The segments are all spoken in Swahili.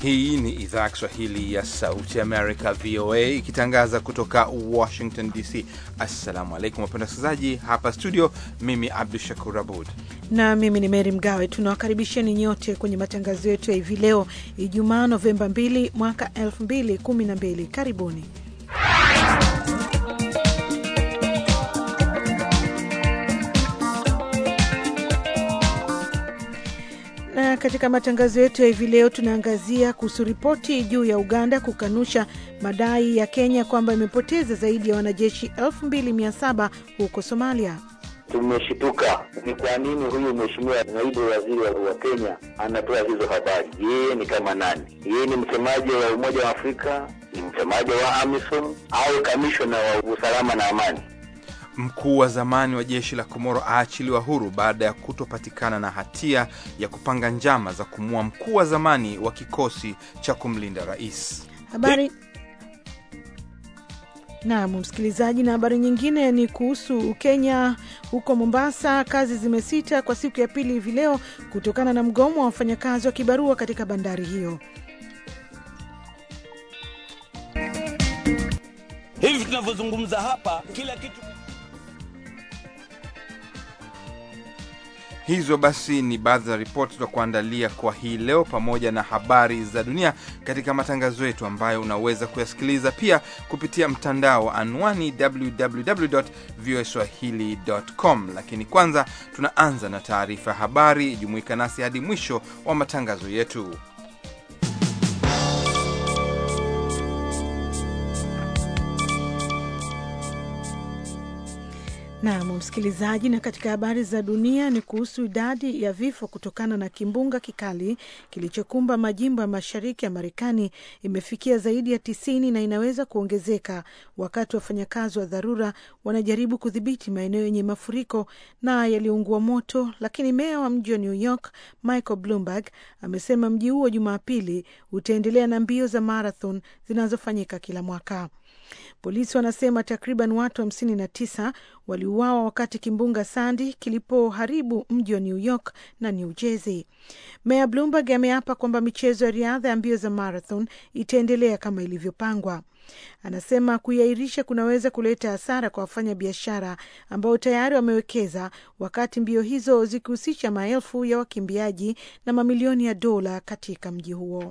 Hii ni idhaa ya Kiswahili ya Sauti Amerika, VOA, ikitangaza kutoka Washington DC. Assalamu alaikum wapenda wasikilizaji, hapa studio. Mimi Abdu Shakur Abud na mimi ni Meri Mgawe. Tunawakaribisheni nyote kwenye matangazo yetu ya hivi leo Ijumaa, Novemba 2 mwaka 2012. Karibuni. Na katika matangazo yetu ya hivi leo tunaangazia kuhusu ripoti juu ya Uganda kukanusha madai ya Kenya kwamba imepoteza zaidi ya wanajeshi 2700 huko Somalia. Tumeshituka. Ni kwa nini huyu mheshimiwa naibu waziri wa Kenya anatoa hizo habari? Yeye ni kama nani? Yeye ni msemaji wa Umoja wa Afrika? Ni msemaji wa AMISOM au kamishona wa usalama na amani? Mkuu wa zamani wa jeshi la Komoro aachiliwa huru baada ya kutopatikana na hatia ya kupanga njama za kumua mkuu wa zamani wa kikosi cha kumlinda rais. Habari Naam, msikilizaji, na habari nyingine ni kuhusu Kenya. Huko Mombasa, kazi zimesita kwa siku ya pili hivi leo kutokana na mgomo wa wafanyakazi wa kibarua katika bandari hiyo. Hivi tunavyozungumza hapa, kila kitu Hizo basi ni baadhi za ripoti za kuandalia kwa hii leo, pamoja na habari za dunia katika matangazo yetu ambayo unaweza kuyasikiliza pia kupitia mtandao wa anwani www.voaswahili.com. Lakini kwanza tunaanza na taarifa ya habari. Jumuika nasi hadi mwisho wa matangazo yetu. Naam msikilizaji, na katika habari za dunia ni kuhusu idadi ya vifo kutokana na kimbunga kikali kilichokumba majimbo ya mashariki ya Marekani imefikia zaidi ya tisini na inaweza kuongezeka wakati wafanyakazi wa dharura wanajaribu kudhibiti maeneo yenye mafuriko na yaliyoungua moto. Lakini meya wa mji wa New York Michael Bloomberg amesema mji huo Jumapili utaendelea na mbio za marathon zinazofanyika kila mwaka. Polisi wanasema takriban watu hamsini na tisa waliuawa wakati kimbunga Sandy kilipoharibu mji wa New York na New Jersey. Meya Bloomberg ameapa kwamba michezo ya riadha ya mbio za marathon itaendelea kama ilivyopangwa. Anasema kuiahirisha kunaweza kuleta hasara kwa wafanya biashara ambao tayari wamewekeza, wakati mbio hizo zikihusisha maelfu ya wakimbiaji na mamilioni ya dola katika mji huo.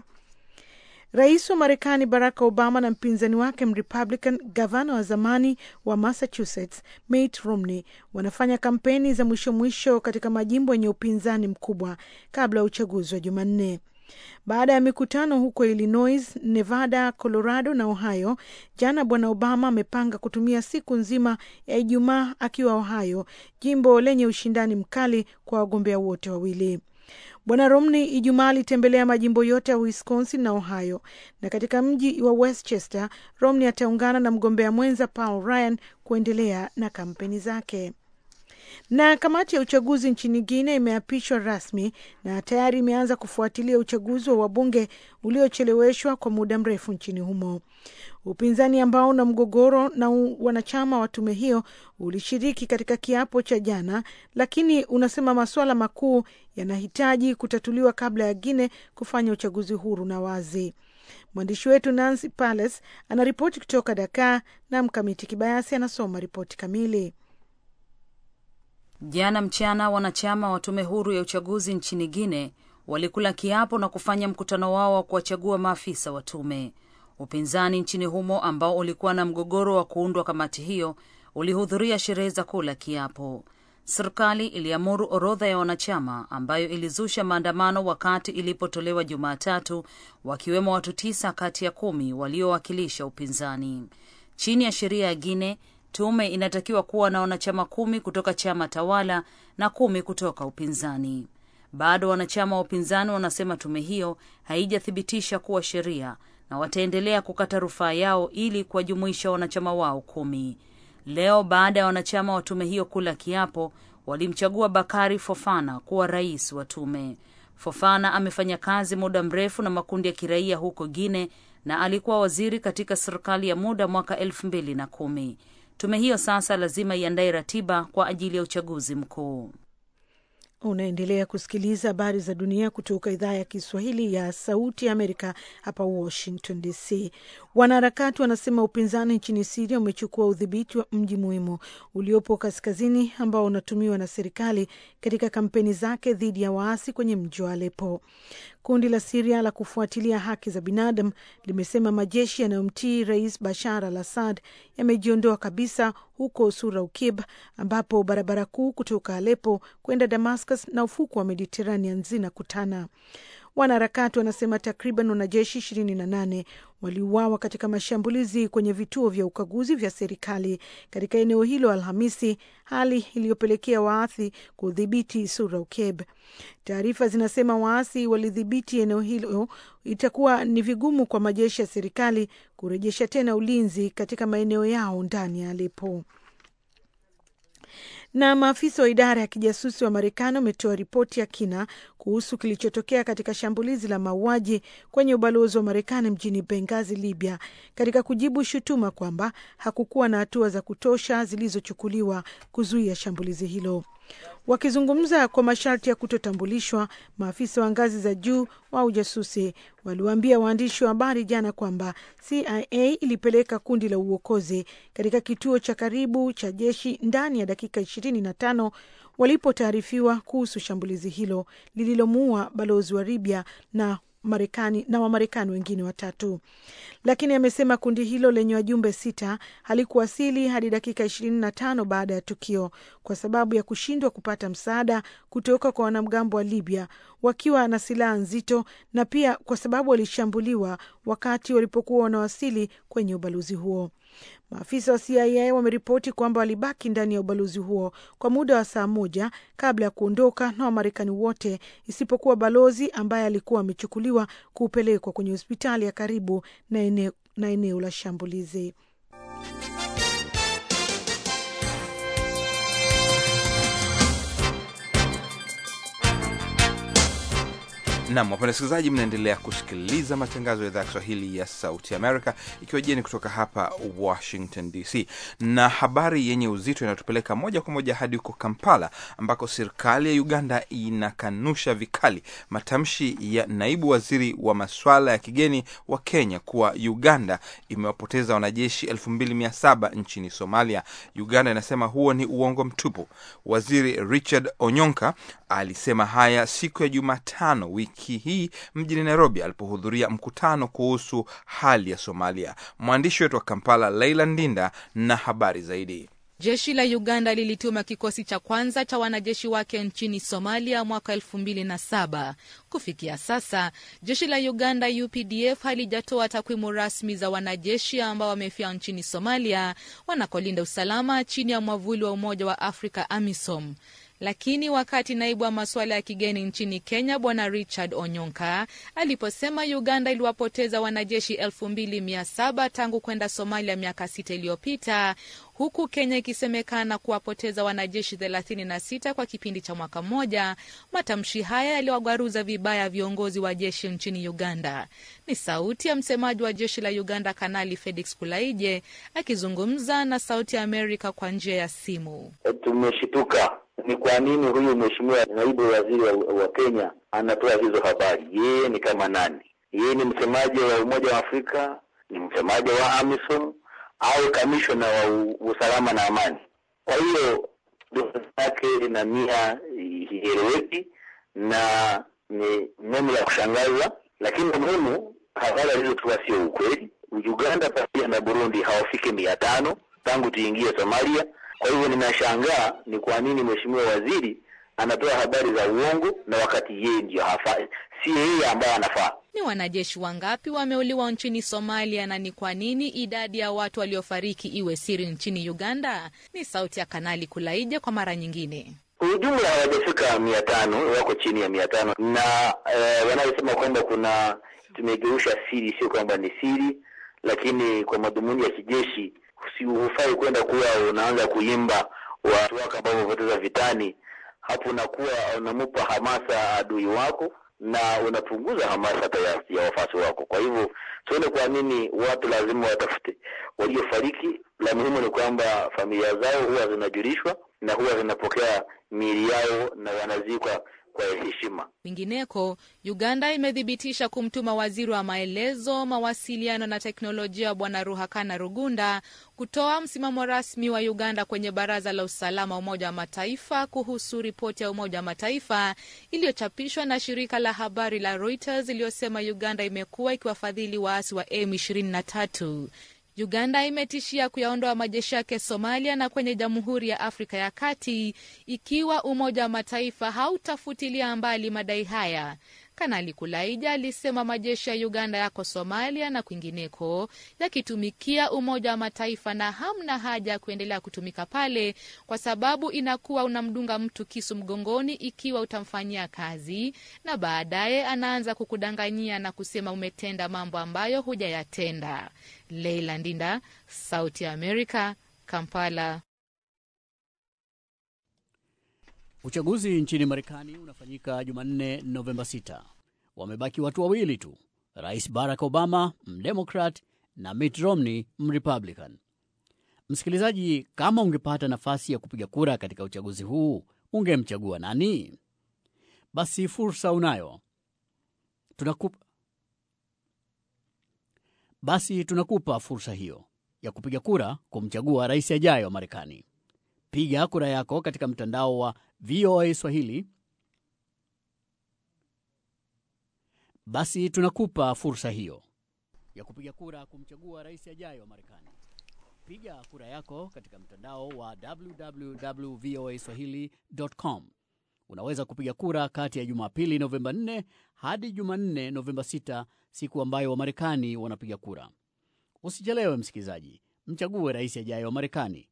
Rais wa Marekani Barack Obama na mpinzani wake Mrepublican gavana wa zamani wa Massachusetts Mitt Romney wanafanya kampeni za mwisho mwisho katika majimbo yenye upinzani mkubwa kabla ya uchaguzi wa Jumanne. Baada ya mikutano huko Illinois, Nevada, Colorado na Ohio jana, bwana Obama amepanga kutumia siku nzima ya Ijumaa akiwa Ohio, jimbo lenye ushindani mkali kwa wagombea wote wawili. Bwana Romney Ijumaa alitembelea majimbo yote ya Wisconsin na Ohio, na katika mji wa Westchester Romney ataungana na mgombea mwenza Paul Ryan kuendelea na kampeni zake. Na kamati ya uchaguzi nchini Guinea imeapishwa rasmi na tayari imeanza kufuatilia uchaguzi wa wabunge uliocheleweshwa kwa muda mrefu nchini humo. Upinzani ambao una mgogoro na wanachama wa tume hiyo ulishiriki katika kiapo cha jana, lakini unasema masuala makuu yanahitaji kutatuliwa kabla ya Guinea kufanya uchaguzi huru na wazi. Mwandishi wetu Nancy Pales anaripoti kutoka Dakar na Mkamiti Kibayasi anasoma ripoti kamili. Jana mchana wanachama wa tume huru ya uchaguzi nchini Guinea walikula kiapo na kufanya mkutano wao wa kuwachagua maafisa wa tume. Upinzani nchini humo ambao ulikuwa na mgogoro wa kuundwa kamati hiyo ulihudhuria sherehe za kula kiapo. Serikali iliamuru orodha ya wanachama ambayo ilizusha maandamano wakati ilipotolewa Jumatatu, wakiwemo watu tisa kati ya kumi waliowakilisha upinzani. Chini ya sheria ya Guinea, tume inatakiwa kuwa na wanachama kumi kutoka chama tawala na kumi kutoka upinzani. Bado wanachama wa upinzani wanasema tume hiyo haijathibitisha kuwa sheria na wataendelea kukata rufaa yao ili kuwajumuisha wanachama wao kumi. Leo baada ya wanachama wa tume hiyo kula kiapo, walimchagua Bakari Fofana kuwa rais wa tume. Fofana amefanya kazi muda mrefu na makundi ya kiraia huko Guine na alikuwa waziri katika serikali ya muda mwaka elfu mbili na kumi. Tume hiyo sasa lazima iandae ratiba kwa ajili ya uchaguzi mkuu. Unaendelea kusikiliza habari za dunia kutoka idhaa ya Kiswahili ya Sauti ya Amerika hapa Washington DC. Wanaharakati wanasema upinzani nchini Siria umechukua udhibiti wa mji muhimu uliopo kaskazini ambao unatumiwa na serikali katika kampeni zake dhidi ya waasi kwenye mji wa Alepo. Kundi la Siria la kufuatilia haki za binadamu limesema majeshi yanayomtii Rais Bashar al Assad yamejiondoa kabisa huko Sura Ukib, ambapo barabara kuu kutoka Alepo kwenda Damascus na ufuko wa Mediterranean zinakutana. Wanaharakati wanasema takriban wanajeshi ishirini na nane waliuawa katika mashambulizi kwenye vituo vya ukaguzi vya serikali katika eneo hilo Alhamisi, hali iliyopelekea waasi kudhibiti Sura Ukeb. Taarifa zinasema waasi walidhibiti eneo hilo, itakuwa ni vigumu kwa majeshi ya serikali kurejesha tena ulinzi katika maeneo yao ndani ya Alepo na maafisa wa idara ya kijasusi wa Marekani wametoa ripoti ya kina kuhusu kilichotokea katika shambulizi la mauaji kwenye ubalozi wa Marekani mjini Bengazi, Libya, katika kujibu shutuma kwamba hakukuwa na hatua za kutosha zilizochukuliwa kuzuia shambulizi hilo. Wakizungumza kwa masharti ya kutotambulishwa, maafisa wa ngazi za juu wa ujasusi waliwaambia waandishi wa habari jana kwamba CIA ilipeleka kundi la uokozi katika kituo cha karibu cha jeshi ndani ya dakika ishirini na tano walipotaarifiwa kuhusu shambulizi hilo lililomuua balozi wa Libya na Marekani na Wamarekani wengine watatu, lakini amesema kundi hilo lenye wajumbe sita halikuwasili hadi dakika ishirini na tano baada ya tukio kwa sababu ya kushindwa kupata msaada kutoka kwa wanamgambo wa Libya wakiwa na silaha nzito na pia kwa sababu walishambuliwa wakati walipokuwa wanawasili kwenye ubalozi huo. Maafisa wa CIA wameripoti kwamba walibaki ndani ya ubalozi huo kwa muda wa saa moja kabla ya kuondoka na Wamarekani wote isipokuwa balozi ambaye alikuwa amechukuliwa kupelekwa kwenye hospitali ya karibu na eneo, na eneo la shambulizi. Nam, wapenda wasikilizaji, mnaendelea kusikiliza matangazo ya idhaa ya Kiswahili ya Sauti Amerika ikiwa jeni kutoka hapa Washington DC, na habari yenye uzito inayotupeleka moja kwa moja hadi huko Kampala ambako serikali ya Uganda inakanusha vikali matamshi ya naibu waziri wa masuala ya kigeni wa Kenya kuwa Uganda imewapoteza wanajeshi 2700 nchini Somalia. Uganda inasema huo ni uongo mtupu. Waziri Richard Onyonka alisema haya siku ya Jumatano wiki hii mjini Nairobi alipohudhuria mkutano kuhusu hali ya Somalia. Mwandishi wetu wa Kampala Leila Ndinda na habari zaidi. Jeshi la Uganda lilituma kikosi cha kwanza cha wanajeshi wake nchini Somalia mwaka elfu mbili na saba. Kufikia sasa jeshi la Uganda UPDF halijatoa takwimu rasmi za wanajeshi ambao wamefia nchini Somalia wanakolinda usalama chini ya mwavuli wa Umoja wa Afrika AMISOM. Lakini wakati naibu wa masuala ya kigeni nchini Kenya Bwana Richard Onyonka aliposema Uganda iliwapoteza wanajeshi elfu mbili mia saba tangu kwenda Somalia miaka sita iliyopita huku Kenya ikisemekana kuwapoteza wanajeshi 36 kwa kipindi cha mwaka mmoja. Matamshi haya yaliwagwaruza vibaya viongozi wa jeshi nchini Uganda. Ni sauti ya msemaji wa jeshi la Uganda, Kanali Felix Kulaije akizungumza na Sauti ya Amerika kwa njia ya simu. Tumeshituka ni kwa nini huyu mheshimiwa naibu waziri wa, wa Kenya anatoa hizo habari. Yeye ni kama nani? Yeye ni msemaji wa Umoja wa Afrika? Ni msemaji wa AMISOM au kamishona wa usalama na amani? Kwa hiyo yake na nia ieleweki na ni neno la kushangaza, lakini muhimu, habari alizotoa sio ukweli. Uganda pamoja na Burundi hawafiki mia tano tangu tuingie Somalia. Kwa hivyo ninashangaa ni kwa nini mheshimiwa waziri anatoa habari za uongo na wakati yeye ndiyo hafai, si yeye ambaye anafaa. Ni wanajeshi wangapi wameuliwa nchini Somalia na ni kwa nini idadi ya watu waliofariki iwe siri nchini Uganda? Ni sauti ya Kanali Kulaija kwa mara nyingine. Kwa ujumla hawajafika mia tano, wako chini ya mia tano na eh, wanaosema kwamba kuna tumegeusha siri, sio kwamba ni siri, lakini kwa madhumuni ya kijeshi si hufai kwenda kuwa unaanza kuimba watu wako ambao wamepoteza vitani. Hapo unakuwa unamupa hamasa adui wako na unapunguza hamasa hata ya, ya wafasi wako. Kwa hivyo sione kwa nini watu lazima watafute waliofariki. La muhimu ni kwamba familia zao huwa zinajulishwa na huwa zinapokea miili yao na wanazikwa kwa heshima. Kwingineko, Uganda imethibitisha kumtuma waziri wa maelezo, mawasiliano na teknolojia Bwana Ruhakana Rugunda kutoa msimamo rasmi wa Uganda kwenye Baraza la Usalama wa Umoja wa Mataifa kuhusu ripoti ya Umoja wa Mataifa iliyochapishwa na shirika la habari la Reuters iliyosema Uganda imekuwa ikiwafadhili waasi wa M23. Uganda imetishia kuyaondoa majeshi yake Somalia na kwenye Jamhuri ya Afrika ya Kati ikiwa Umoja wa Mataifa hautafutilia mbali madai haya. Kanali Kulaija alisema majeshi ya Uganda yako Somalia na kwingineko yakitumikia Umoja wa Mataifa na hamna haja ya kuendelea kutumika pale, kwa sababu inakuwa unamdunga mtu kisu mgongoni ikiwa utamfanyia kazi, na baadaye anaanza kukudanganyia na kusema umetenda mambo ambayo hujayatenda. Leila Ndinda, Sauti ya Amerika, Kampala. Uchaguzi nchini Marekani unafanyika Jumanne, Novemba 6. Wamebaki watu wawili tu, Rais Barack Obama mdemokrat na Mitt Romney mrepublican. Msikilizaji, kama ungepata nafasi ya kupiga kura katika uchaguzi huu, ungemchagua nani? Basi fursa unayo, tunakupa basi tunakupa fursa hiyo ya kupiga kura kumchagua rais ajaye wa Marekani. Piga kura yako katika mtandao wa VOA Swahili. Basi tunakupa fursa hiyo ya kupiga kura kumchagua rais ajaye wa Marekani. Piga kura yako katika mtandao wa www voa swahili.com. Unaweza kupiga kura kati ya Jumapili Novemba 4 hadi Jumanne Novemba 6, siku ambayo Wamarekani wanapiga kura. Usichelewe msikilizaji, mchague rais ajaye wa Marekani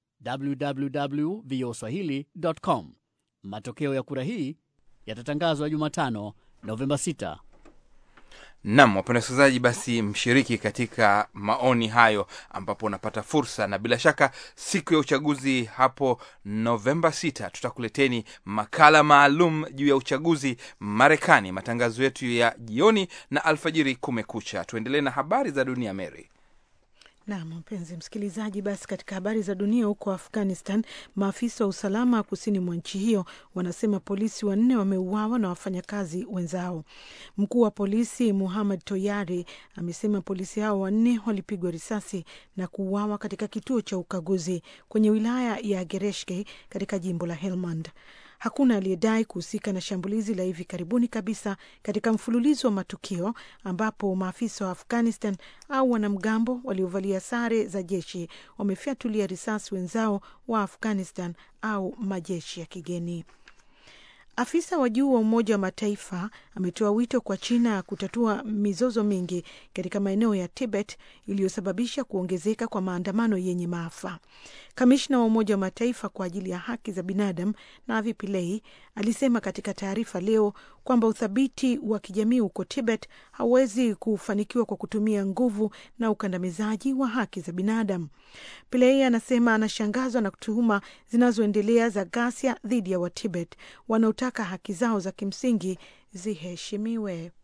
www.voaswahili.com. Matokeo ya kura hii yatatangazwa Jumatano Novemba 6. Nam, wapenda wasikilizaji, basi mshiriki katika maoni hayo, ambapo unapata fursa, na bila shaka siku ya uchaguzi hapo Novemba 6 tutakuleteni makala maalum juu ya uchaguzi Marekani, matangazo yetu ya jioni na alfajiri kumekucha. Tuendelee na habari za dunia, Mary. Nam, mpenzi msikilizaji, basi katika habari za dunia, huko Afghanistan, maafisa wa usalama kusini mwa nchi hiyo wanasema polisi wanne wameuawa na wafanyakazi wenzao. Mkuu wa polisi Muhammad Toyari amesema polisi hao wanne walipigwa risasi na kuuawa katika kituo cha ukaguzi kwenye wilaya ya Gereshke katika jimbo la Helmand. Hakuna aliyedai kuhusika na shambulizi la hivi karibuni kabisa katika mfululizo wa matukio ambapo maafisa wa Afghanistan au wanamgambo waliovalia sare za jeshi wamefyatulia risasi wenzao wa Afghanistan au majeshi ya kigeni. Afisa wa juu wa Umoja wa Mataifa ametoa wito kwa China kutatua mizozo mingi katika maeneo ya Tibet iliyosababisha kuongezeka kwa maandamano yenye maafa. Kamishna wa Umoja wa Mataifa kwa ajili ya haki za binadamu Navi Pillay alisema katika taarifa leo kwamba uthabiti wa kijamii huko Tibet hauwezi kufanikiwa kwa kutumia nguvu na ukandamizaji wa haki za binadamu. Pillay anasema anashangazwa na tuhuma zinazoendelea za ghasia dhidi ya Watibet wanaotaka haki zao za kimsingi ziheshimiwe.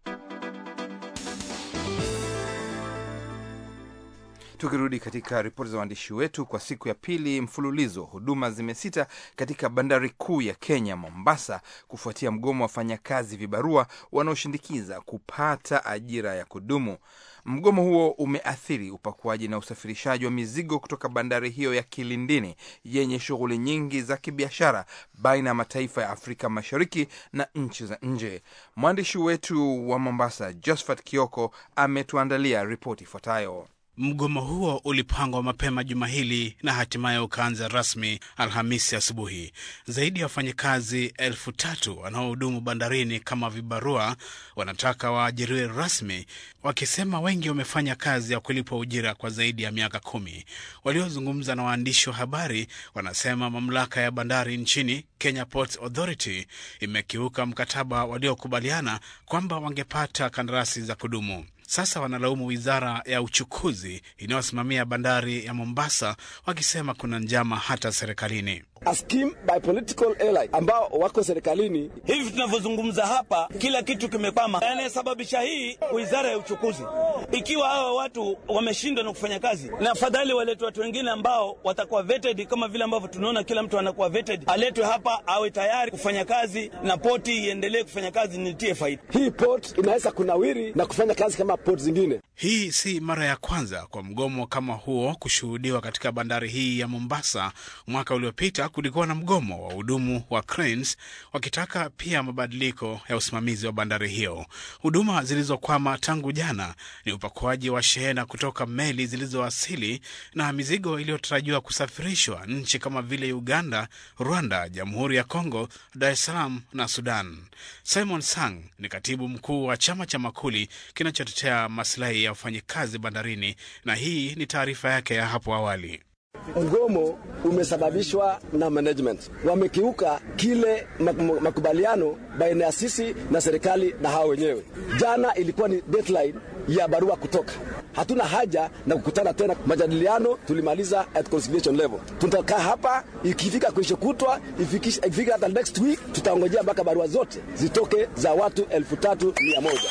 Tukirudi katika ripoti za waandishi wetu, kwa siku ya pili mfululizo, huduma zimesita katika bandari kuu ya Kenya, Mombasa, kufuatia mgomo wa wafanyakazi vibarua wanaoshindikiza kupata ajira ya kudumu. Mgomo huo umeathiri upakuaji na usafirishaji wa mizigo kutoka bandari hiyo ya Kilindini yenye shughuli nyingi za kibiashara baina ya mataifa ya Afrika Mashariki na nchi za nje. Mwandishi wetu wa Mombasa, Josephat Kioko, ametuandalia ripoti ifuatayo. Mgomo huo ulipangwa mapema juma hili na hatimaye ukaanza rasmi Alhamisi asubuhi. Zaidi ya wafanyakazi elfu tatu wanaohudumu bandarini kama vibarua wanataka waajiriwe rasmi, wakisema wengi wamefanya kazi ya kulipwa ujira kwa zaidi ya miaka kumi. Waliozungumza na waandishi wa habari wanasema mamlaka ya bandari nchini, Kenya Ports Authority, imekiuka mkataba waliokubaliana kwamba wangepata kandarasi za kudumu. Sasa wanalaumu wizara ya uchukuzi inayosimamia bandari ya Mombasa, wakisema kuna njama hata serikalini. A scheme by political airline ambao wako serikalini. Hivi tunavyozungumza hapa, kila kitu kimekwama. Anayesababisha hii wizara ya uchukuzi. Ikiwa hawa watu wameshindwa na kufanya kazi, na afadhali waletwe watu wengine ambao watakuwa vetted, kama vile ambavyo tunaona kila mtu anakuwa vetted, aletwe hapa awe tayari kufanya kazi na poti iendelee kufanya kazi, nitie faida. Hii port inaweza kunawiri na kufanya kazi kama port zingine. Hii si mara ya kwanza kwa mgomo kama huo kushuhudiwa katika bandari hii ya Mombasa. Mwaka uliopita kulikuwa na mgomo wa hudumu wa cranes wakitaka pia mabadiliko ya usimamizi wa bandari hiyo. Huduma zilizokwama tangu jana ni upakuaji wa shehena kutoka meli zilizowasili na mizigo iliyotarajiwa kusafirishwa nchi kama vile Uganda, Rwanda, Jamhuri ya Kongo, Dar es Salaam na Sudan. Simon Sang ni katibu mkuu wa chama cha Makuli kinachotetea masilahi ya wafanyikazi bandarini, na hii ni taarifa yake ya hapo awali. Mgomo umesababishwa na management, wamekiuka kile makubaliano baina ya sisi na serikali na hao wenyewe. Jana ilikuwa ni deadline ya barua kutoka. Hatuna haja na kukutana tena, majadiliano tulimaliza at conciliation level. Tutakaa hapa, ikifika kesho kutwa, ikifika hata next week, tutaongojea mpaka barua zote zitoke za watu elfu tatu mia moja.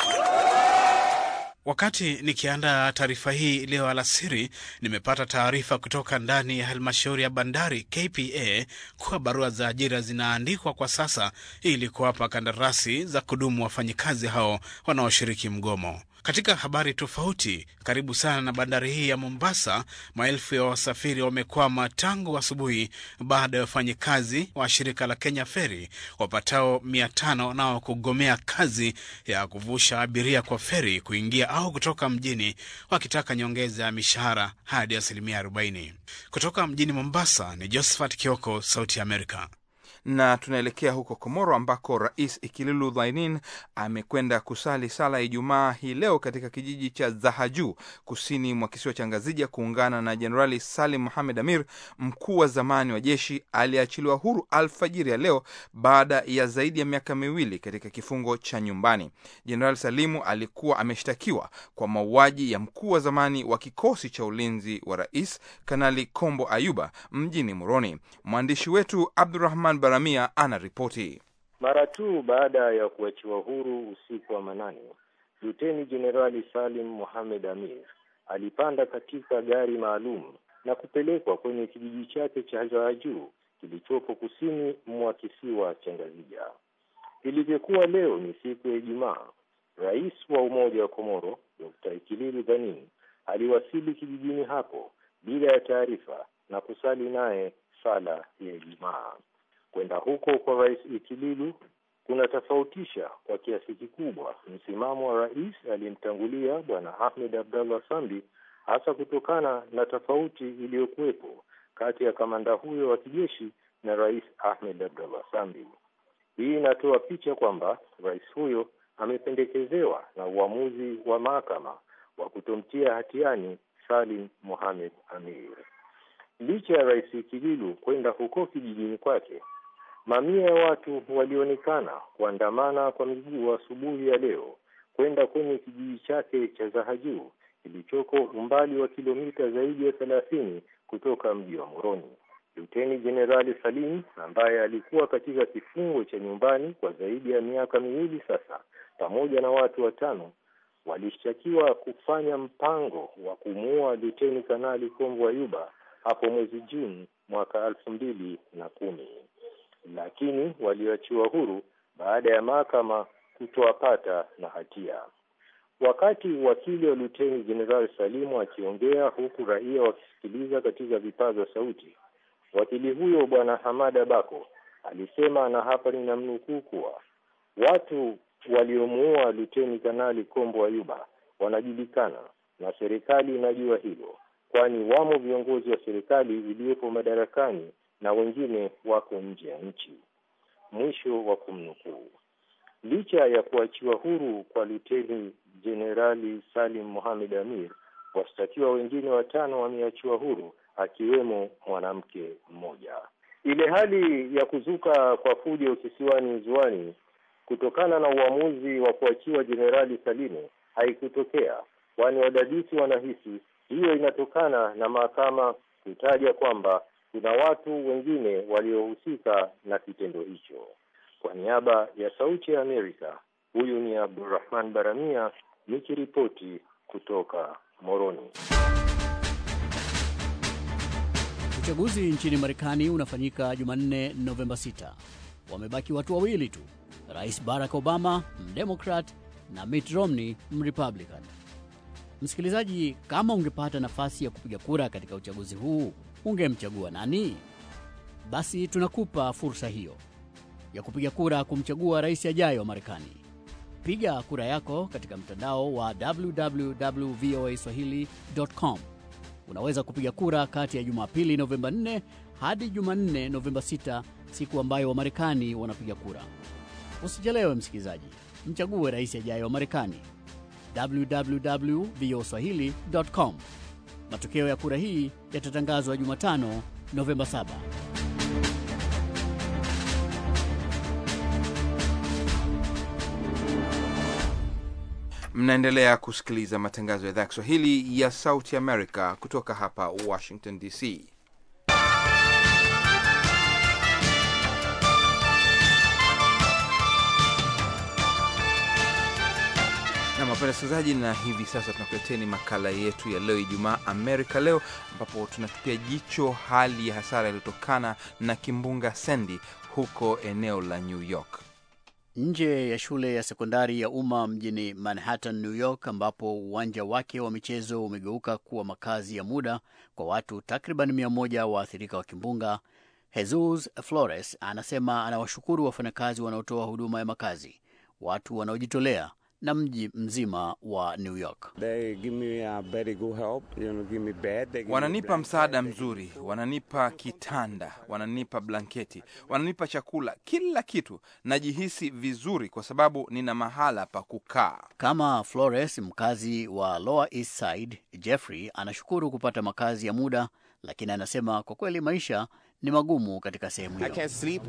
Wakati nikiandaa taarifa hii leo alasiri, nimepata taarifa kutoka ndani ya halmashauri ya bandari KPA kuwa barua za ajira zinaandikwa kwa sasa ili kuwapa kandarasi za kudumu wafanyikazi hao wanaoshiriki mgomo. Katika habari tofauti, karibu sana na bandari hii ya Mombasa, maelfu ya wasafiri wamekwama tangu asubuhi baada ya wafanyikazi wa shirika la Kenya Feri wapatao mia tano nao kugomea kazi ya kuvusha abiria kwa feri kuingia au kutoka mjini, wakitaka nyongeza ya mishahara hadi asilimia 40. Kutoka mjini Mombasa ni Josephat Kioko, Sauti ya Amerika na tunaelekea huko Komoro ambako Rais Ikililu Dhainin amekwenda kusali sala ya Ijumaa hii leo katika kijiji cha Zahaju kusini mwa kisiwa cha Ngazija kuungana na Jenerali Salim Mohamed Amir, mkuu wa zamani wa jeshi aliyeachiliwa huru alfajiri ya leo baada ya zaidi ya miaka miwili katika kifungo cha nyumbani. Jenerali Salimu alikuwa ameshtakiwa kwa mauaji ya mkuu wa zamani wa kikosi cha ulinzi wa rais Kanali Kombo Ayuba mjini Moroni. Mwandishi wetu Abdurahman Baramia ana ripoti. Mara tu baada ya kuachiwa huru usiku wa manane, Luteni Jenerali Salim Mohamed Amir alipanda katika gari maalum na kupelekwa kwenye kijiji chake cha Zaajuu kilichopo kusini mwa kisiwa cha Ngazija. Ilivyokuwa leo ni siku ya Ijumaa, rais wa Umoja wa Komoro Dr. Ikililu Dhanin aliwasili kijijini hapo bila ya taarifa na kusali naye sala ya Ijumaa. Kwenda huko kwa rais Ikililu kunatofautisha kwa kiasi kikubwa msimamo wa rais aliyemtangulia bwana Ahmed Abdallah Sambi, hasa kutokana na tofauti iliyokuwepo kati ya kamanda huyo wa kijeshi na rais Ahmed Abdallah Sambi. Hii inatoa picha kwamba rais huyo amependekezewa na uamuzi wa mahakama wa kutomtia hatiani Salim Mohamed Amir. Licha ya rais Ikililu kwenda huko kijijini kwake, mamia ya watu walionekana kuandamana kwa miguu asubuhi ya leo kwenda kwenye kijiji chake cha Zahajuu kilichoko umbali wa kilomita zaidi ya thelathini kutoka mji wa Moroni. Luteni Jenerali Salim ambaye alikuwa katika kifungo cha nyumbani kwa zaidi ya miaka miwili sasa, pamoja na watu watano walishtakiwa kufanya mpango wa kumuua Luteni Kanali Kombo Ayuba hapo mwezi Juni mwaka elfu mbili na kumi, lakini walioachiwa huru baada ya mahakama kutowapata na hatia. Wakati wakili wa Luteni Jenerali Salimu akiongea huku raia wakisikiliza katika vipaza sauti, wakili huyo Bwana Hamada Bako alisema, na hapa ninamnukuu, kuwa watu waliomuua Luteni Kanali Kombo Ayuba wanajulikana na serikali inajua hilo, kwani wamo viongozi wa serikali iliyopo madarakani na wengine wako nje ya nchi. Mwisho wa kumnukuu. Licha ya kuachiwa huru kwa Luteni Jenerali Salim Mohamed Amir, washtakiwa wengine watano wameachiwa huru akiwemo mwanamke mmoja. Ile hali ya kuzuka kwa fujo kisiwani Zuani kutokana na uamuzi wa kuachiwa Jenerali Salimu haikutokea kwani wadadisi wanahisi hiyo inatokana na mahakama kutaja kwamba kuna watu wengine waliohusika na kitendo hicho. Kwa niaba ya Sauti ya Amerika, huyu ni Abdurrahman Baramia nikiripoti kutoka Moroni. Uchaguzi nchini Marekani unafanyika Jumanne, Novemba 6. Wamebaki watu wawili tu, Rais Barack Obama mdemokrat na Mitt Romney mrepublican. Msikilizaji, kama ungepata nafasi ya kupiga kura katika uchaguzi huu, ungemchagua nani? Basi tunakupa fursa hiyo ya kupiga kura kumchagua rais ajayo wa Marekani. Piga kura yako katika mtandao wa www.voaswahili.com. Unaweza kupiga kura kati ya Jumapili Novemba 4 hadi Jumanne Novemba 6, siku ambayo Wamarekani wanapiga kura. Usichelewe msikilizaji, mchague rais ajayo wa Marekani. www.voaswahili.com. Matokeo ya kura hii yatatangazwa Jumatano Novemba 7. Mnaendelea kusikiliza matangazo ya idhaa ya Kiswahili ya Sauti Amerika kutoka hapa Washington DC. na mapenda sikilizaji, na hivi sasa tunakuleteni makala yetu ya leo Ijumaa Amerika Leo, ambapo tunatupia jicho hali ya hasara iliyotokana na kimbunga Sandy huko eneo la New York. Nje ya shule ya sekondari ya umma mjini Manhattan, New York, ambapo uwanja wake wa michezo umegeuka kuwa makazi ya muda kwa watu takriban mia moja waathirika wa kimbunga, Jesus Flores anasema anawashukuru wafanyakazi wanaotoa huduma ya makazi, watu wanaojitolea na mji mzima wa New York. Wananipa msaada mzuri, wananipa kitanda, wananipa blanketi, wananipa chakula, kila kitu. Najihisi vizuri kwa sababu nina mahala pa kukaa. Kama Flores, mkazi wa Lower East Side, Jeffrey anashukuru kupata makazi ya muda, lakini anasema kwa kweli maisha ni magumu katika sehemu hiyo.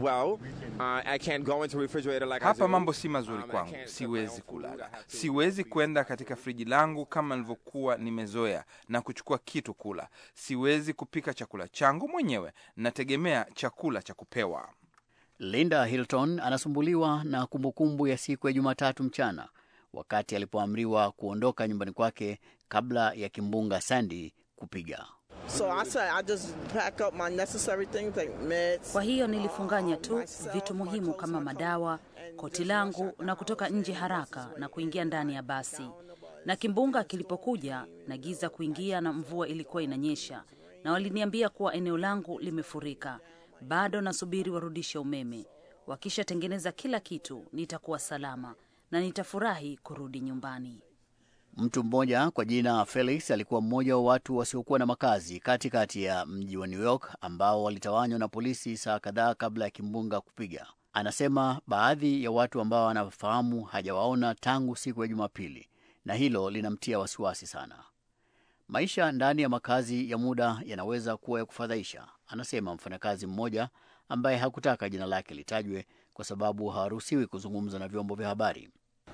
Hapa mambo si mazuri kwangu, siwezi kulala, siwezi kwenda katika friji langu kama nilivyokuwa nimezoea na kuchukua kitu kula, siwezi kupika chakula changu mwenyewe, nategemea chakula cha kupewa. Linda Hilton anasumbuliwa na kumbukumbu ya siku ya Jumatatu mchana wakati alipoamriwa kuondoka nyumbani kwake kabla ya kimbunga Sandy kupiga. So I said, I just pack up my necessary things like meds. Kwa hiyo nilifunganya tu vitu muhimu kama madawa, koti langu na kutoka nje haraka na kuingia ndani ya basi. Na kimbunga kilipokuja na giza kuingia na mvua ilikuwa inanyesha, na waliniambia kuwa eneo langu limefurika. Bado nasubiri warudishe umeme. Wakishatengeneza kila kitu, nitakuwa salama na nitafurahi kurudi nyumbani. Mtu mmoja kwa jina Felix alikuwa mmoja wa watu wasiokuwa na makazi katikati kati ya mji wa New York ambao walitawanywa na polisi saa kadhaa kabla ya kimbunga kupiga. Anasema baadhi ya watu ambao anafahamu hajawaona tangu siku ya Jumapili, na hilo linamtia wasiwasi sana. Maisha ndani ya makazi ya muda yanaweza kuwa ya kufadhaisha, anasema mfanyakazi mmoja ambaye hakutaka jina lake litajwe kwa sababu hawaruhusiwi kuzungumza na vyombo vya habari.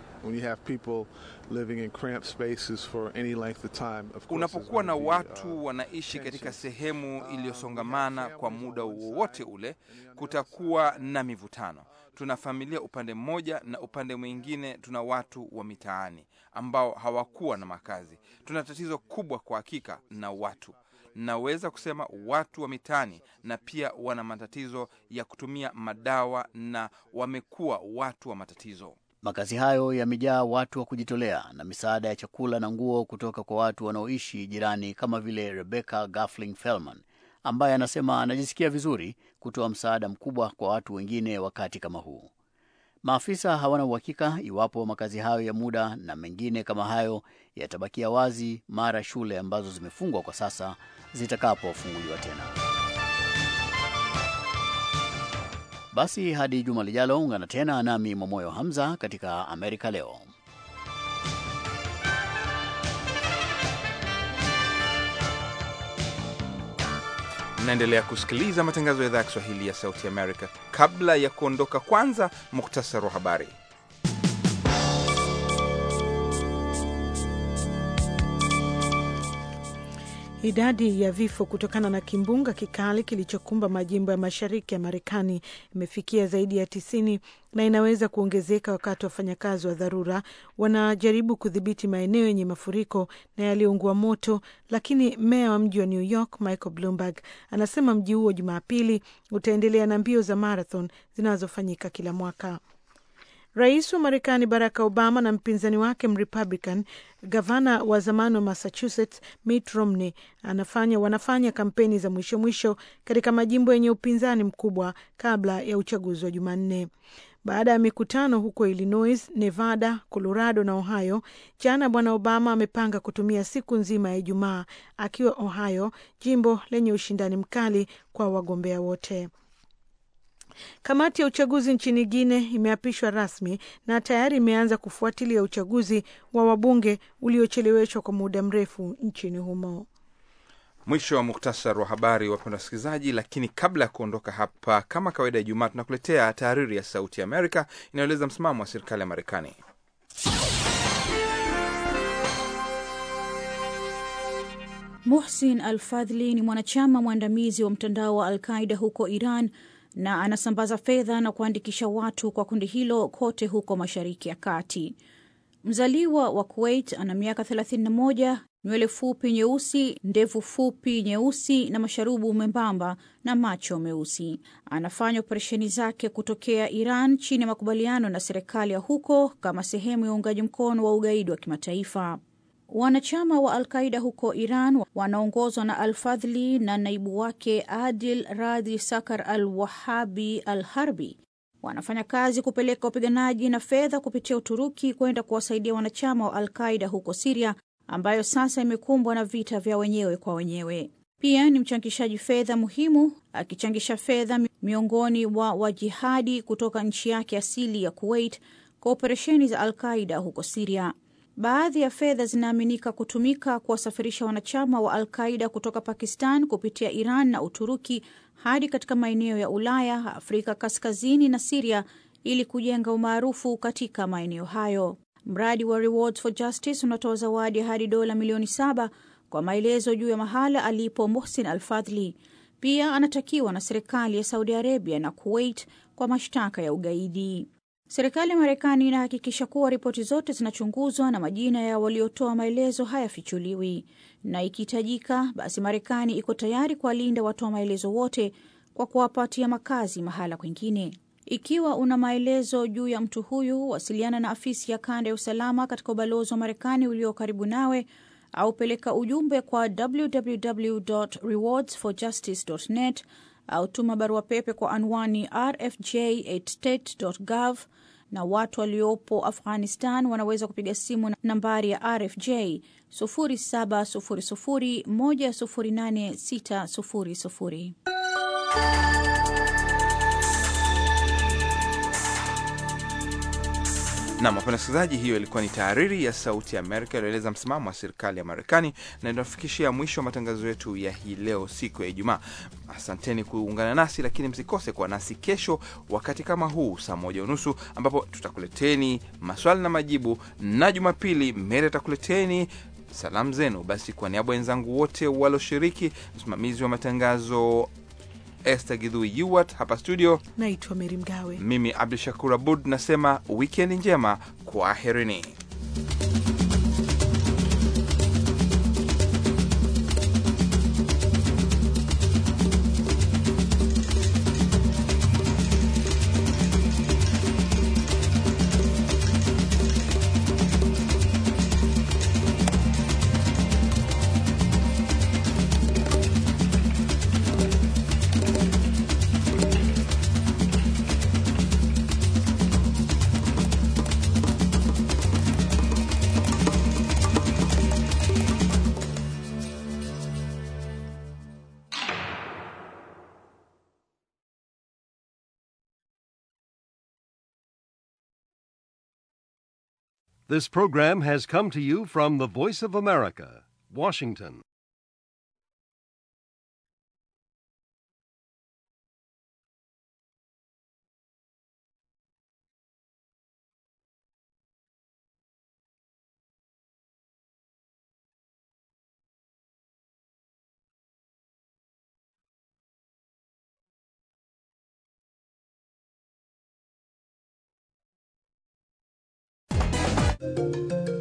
Unapokuwa na watu wanaishi katika sehemu iliyosongamana kwa muda wowote ule, kutakuwa na mivutano. Tuna familia upande mmoja na upande mwingine tuna watu wa mitaani ambao hawakuwa na makazi. Tuna tatizo kubwa kwa hakika na watu naweza kusema watu wa mitaani na pia wana matatizo ya kutumia madawa na wamekuwa watu wa matatizo. Makazi hayo yamejaa watu wa kujitolea na misaada ya chakula na nguo kutoka kwa watu wanaoishi jirani, kama vile Rebecca Gafling Felman ambaye anasema anajisikia vizuri kutoa msaada mkubwa kwa watu wengine wakati kama huu. Maafisa hawana uhakika iwapo makazi hayo ya muda na mengine kama hayo yatabakia wazi mara shule ambazo zimefungwa kwa sasa zitakapofunguliwa tena. Basi hadi juma lijalo, ungana tena nami Mwamoyo Hamza katika Amerika Leo. Mnaendelea kusikiliza matangazo ya idhaa ya Kiswahili ya Sauti Amerika. Kabla ya kuondoka, kwanza muktasari wa habari. Idadi ya vifo kutokana na kimbunga kikali kilichokumba majimbo ya mashariki ya Marekani imefikia zaidi ya tisini na inaweza kuongezeka wakati wafanyakazi wa dharura wanajaribu kudhibiti maeneo yenye mafuriko na yaliyoungua moto. Lakini meya wa mji wa New York Michael Bloomberg anasema mji huo Jumapili utaendelea na mbio za marathon zinazofanyika kila mwaka. Rais wa Marekani Barack Obama na mpinzani wake Mrepublican, gavana wa zamani wa Massachusetts Mitt Romney anafanya, wanafanya kampeni za mwisho mwisho katika majimbo yenye upinzani mkubwa kabla ya uchaguzi wa Jumanne. Baada ya mikutano huko Illinois, Nevada, Colorado na Ohio, jana Bwana Obama amepanga kutumia siku nzima ya Ijumaa akiwa Ohio, jimbo lenye ushindani mkali kwa wagombea wote. Kamati ya uchaguzi nchini Guine imeapishwa rasmi na tayari imeanza kufuatilia uchaguzi wa wabunge uliocheleweshwa kwa muda mrefu nchini humo. Mwisho wa muktasar wa habari, wapenda wasikilizaji. Lakini kabla ya kuondoka hapa, kama kawaida ya Ijumaa, tunakuletea tahariri ya Sauti ya Amerika inayoeleza msimamo wa serikali ya Marekani. Muhsin Al Fadhli ni mwanachama mwandamizi wa mtandao wa Al Qaida huko Iran na anasambaza fedha na kuandikisha watu kwa kundi hilo kote huko Mashariki ya Kati. Mzaliwa wa Kuwait, ana miaka 31, nywele fupi nyeusi, ndevu fupi nyeusi na masharubu membamba na macho meusi. Anafanya operesheni zake kutokea Iran chini ya makubaliano na serikali ya huko kama sehemu ya uungaji mkono wa ugaidi wa kimataifa. Wanachama wa Alqaida huko Iran wanaongozwa na Alfadhli na naibu wake Adil Radhi Sakar Al Wahabi Al Harbi wanafanya kazi kupeleka wapiganaji na fedha kupitia Uturuki kwenda kuwasaidia wanachama wa Alqaida huko Siria, ambayo sasa imekumbwa na vita vya wenyewe kwa wenyewe. Pia ni mchangishaji fedha muhimu, akichangisha fedha miongoni mwa wajihadi kutoka nchi yake asili ya Kuwait kwa operesheni za Alqaida huko Siria. Baadhi ya fedha zinaaminika kutumika kuwasafirisha wanachama wa Al-Qaida kutoka Pakistan kupitia Iran na Uturuki hadi katika maeneo ya Ulaya, Afrika Kaskazini na Siria ili kujenga umaarufu katika maeneo hayo. Mradi wa Rewards for Justice unatoa zawadi hadi dola milioni saba kwa maelezo juu ya mahala alipo Muhsin Al-Fadhli. Pia anatakiwa na serikali ya Saudi Arabia na Kuwait kwa mashtaka ya ugaidi. Serikali ya Marekani inahakikisha kuwa ripoti zote zinachunguzwa na majina ya waliotoa maelezo hayafichuliwi, na ikihitajika, basi Marekani iko tayari kuwalinda watoa maelezo wote kwa kuwapatia makazi mahala kwingine. Ikiwa una maelezo juu ya mtu huyu, wasiliana na afisi ya kanda ya usalama katika ubalozi wa Marekani ulio karibu nawe au peleka ujumbe kwa www.rewardsforjustice.net au tuma barua pepe kwa anwani rfj@state.gov na watu waliopo Afghanistan wanaweza kupiga simu nambari ya RFJ 0700108600. Nam wapenda wasikilizaji, hiyo ilikuwa ni tahariri ya Sauti ya Amerika iliyoeleza msimamo wa serikali ya Marekani na inafikishia mwisho wa matangazo yetu ya hii leo, siku ya Ijumaa. Asanteni kuungana nasi, lakini msikose kuwa nasi kesho wakati kama huu saa moja unusu ambapo tutakuleteni maswali na majibu, na Jumapili Mere atakuleteni salamu zenu. Basi kwa niaba ya wenzangu wote walioshiriki, msimamizi wa matangazo Esther Gidhui Yuwat hapa studio, naitwa Meri Mgawe, mimi Abdu Shakur Abud nasema wikendi njema, kwaherini. This program has come to you from the Voice of America, Washington. America.